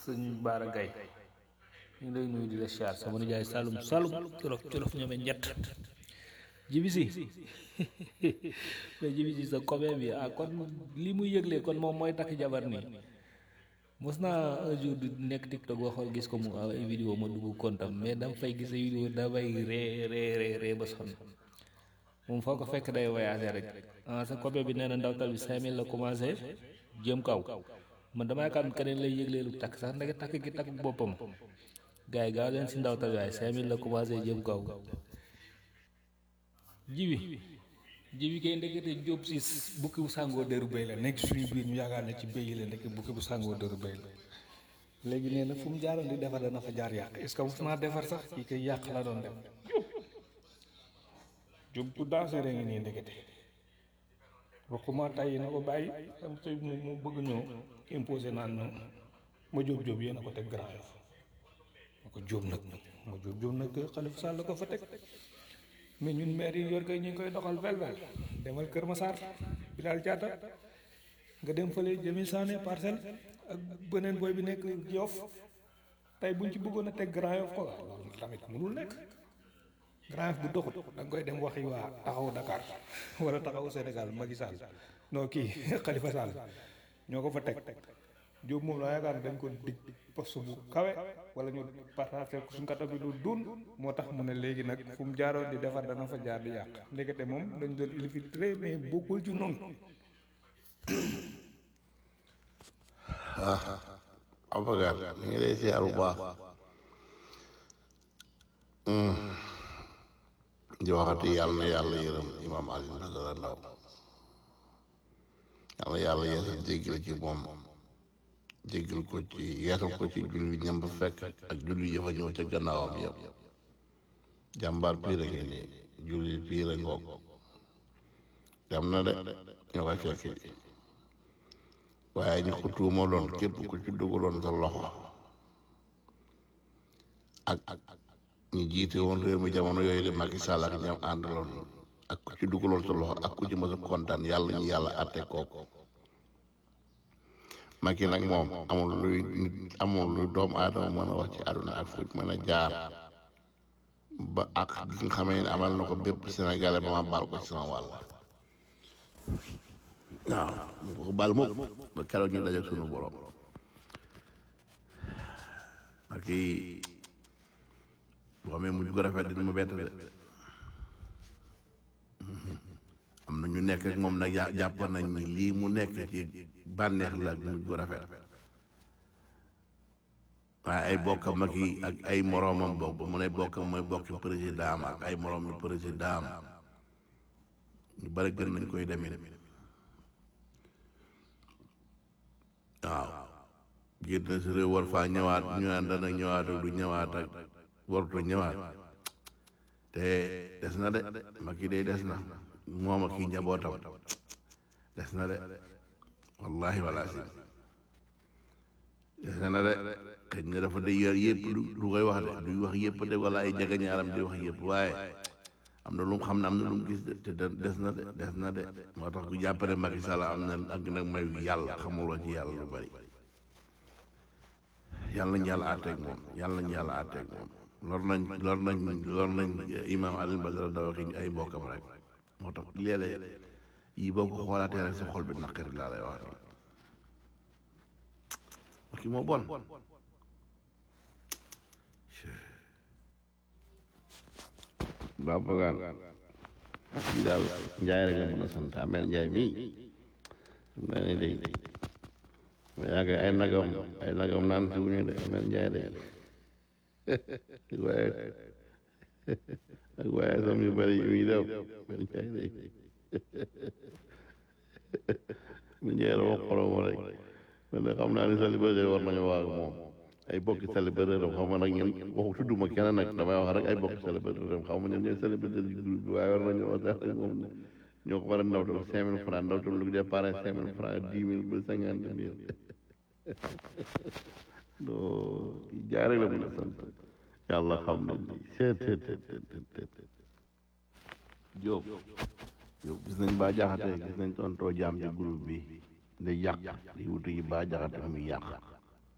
sëñ Baara Gaye ñu ngi lay nuyu di la siyaar sama nijaay Saloum Saloum colof colof ñoome ñett jibi si mais jibi si sa copain bi ah kon li muy yëgle kon moom mooy takk jabar nii mos naa un jour di nekk TikTok ba xool gis ko mu ay vidéo ma dugg kontam mais dama fay gis ay vidéo damay ree ree ree ree ba sonn moom foo ko fekk day voyager rek ah sa copain bi nee na ndawtal bi 5000 la commencé jëm kaw man dama yaakaar ne keneen lay yëgleelu takk sax ndeke takk gi takk boppam gars yi gaaw leen si ndawtal bi waaye 5000 la commencé jëm kaw jibi jibi kay ndekete jóob si bukki bu sàngoo dëru béy la nekk suñu biir ñu yaakaar ne ci béy yi la nekk bukki bu sàngoo dëru béy la léegi nee na fu mu jaaroon di defar dana fa jaar yàq est-ce que mos naa defar sax kii kay yàq la doon def jóob bu dansé ngi nii ndekete waxuma tàyyi na ko bàyyi am sëy mu mu bëgg ñëw imposé naan ñu ma jóob jóob yéen a ko teg grand yof ma ko jóob nag ma jóob jóob nag Xalifa Sall la ko fa teg mais ñun maire yi yor kay ñu ngi koy doxal vel-vel demal Kër Massar Bilal Diatta nga dem fële Jami Sané parcelle ak beneen boy bi nekk Yoff tey buñ ci bëggoon a teg Grand Yoff ko loolu tamit mënul nekk Grand Yoff bu doxut da nga koy dem waxi waa taxawu Dakar wala taxawu Sénégal Macky Sall non kii Khalifa Sall ñoo ko fa teg Diop moom laa yaakaar ne dañ ko dig poste bu kawe wala ñu partagé ko suñ kata bi lu dun moo tax mu ne léegi nag fu mu jaaroon di defar dana fa jaar di yàq ndekete moom dañ doon infiltré mais bokkul ci noonu ah Abacar ñu ngi lay siyaar bu baax di waxati yàlla na yàlla yërëm imaam Alioune Badara Ndao yàlla yàlla yeesal jéggal ci moom jéggal ko ci yeesal ko ci julli ñam ba fekk ak julli yëfa ñëw ca gannaawam yëpp jàmbaar piir a ngi nii julli piir a ngoog dem na de ñoo koy fekk ji waaye ñu ko tuumaloon képp ku ci dugaloon sa loxo ak ñu jiite woon réew mi jamono yooyu de Macky Sall ak ñoom àndaloon ak ku ci dugaloon sa loxo ak ku ci mës a kontaan yàlla ñu yàlla àtte kooku Macky nag moom amul luy nit amul luy doomu aadama mën a wax ci àdduna ak fu mën a jaar ba ak gi nga xamee ne amal na ko bépp Sénégalais ba ma baal ko ci sama wàll waaw mu ko baal mukk ba keroog ñu daje sunu borom ak i boo xamee mujj ko rafet dina ma bett de am na ñu nekk ak moom nag ya- jàpp nañ ni lii mu nekk ci bànneex la ak mujj ko rafet waaye ay bokkam ak i ak ay moroomam bokk mu ne bokkam mooy bokki président am ak ay moroom yu président am ñu bari gën nañ koy demee waaw génn na si réew war faa ñëwaat ñu naan dana ñëwaat ak du ñëwaat ak waruta ñëwaat te des na de Macky day des na moom ak kii njabootam des na de wallahi wala si des na de xëy na dafa day yor yëpp du du koy wax de du wax yëpp de wala ay jagañaaram di wax yëpp waaye am na lu mu xam ne am na lu mu gis de te de- des na de des na de moo tax ku jàppale Macky Sall am na ak nag may yàlla xamuloo ci yàlla lu bari yàlla nañ yàlla àtteeg moom yàlla nañ yàlla àtteeg moom lor nañ lor nañ lor nañ imaam Alioune Badara Ndao ak ay mbokkam rek moo tax léeg-léeg yi boo ko xoolaatee rek sa xol bi naqari laa lay wax nii kii moo bon baa bagaan kii daal njaay rek la mën a sant amel njaay mii mel ni day yaa ngi ay nagam ay nagam naan si wuñu de amel njaay de waaye ak waaye sam yu bari yu muy def amel njaay de mu njaay la wax xolom rek man de xam naa ni célibataire war nañu wax ak moom ay bokki célibataire am xam nga nag ñun waxu tudduma kenn nag damay wax rek ay bokki célibataire am xam nga ñoom ñooy célibataire yu dul bi waaye war nañu wax sax ak moom ñoo ko war a ndawtal cinq mille francs ndawtal lu départ cinq mille francs dix mille ba cinquante mille non jaay rek la mën a sant yàlla xam na ni seet seet seet seet Jóob Jóob gis nañ baa jaxate gis nañ tontoo jaam ci groupe bi da yàq di wutu yi baa jaxate muy yàq